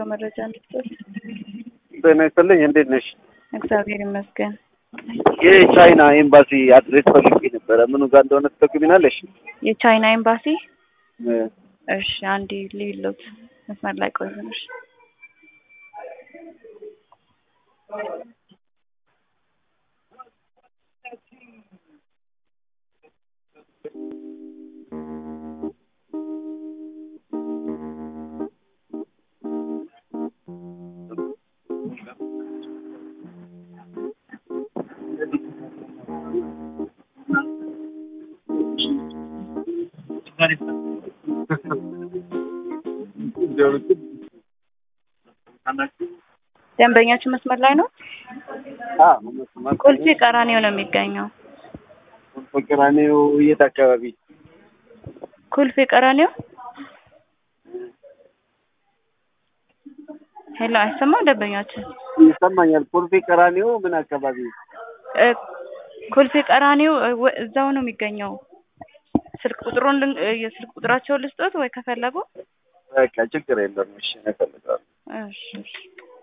የጉዞ መረጃ እንድትሰጥ። ጤና ይስጥልኝ። እንዴት ነሽ? እግዚአብሔር ይመስገን። የቻይና ኤምባሲ አድሬስ ፈልጌ ነበረ። ምኑ ጋር እንደሆነ ትጠቁሚናለሽ? የቻይና ኤምባሲ። እ፣ እሺ አንዴ ልይሎት መስመር ላይ ቆይተንሽ ደንበኛችን መስመር ላይ ነው። ቁልፊ ቀራኒዮ ነው የሚገኘው። ፍቅራኔው የት አካባቢ? ኩልፊ ቀራኒዮ። ሄሎ፣ አይሰማም ደንበኛችን? ይሰማኛል። ኮልፌ ቀራኔው ምን አካባቢ? እ፣ ኩልፊ ቀራኒዮ እ፣ ወ- እዛው ነው የሚገኘው። ስልክ ቁጥሩን ልን- እ፣ የስልክ ቁጥራቸውን ልስጦት ወይ ከፈለጉ? በቃ ችግር የለም። እሺ፣ እፈልጋለሁ። እሺ እሺ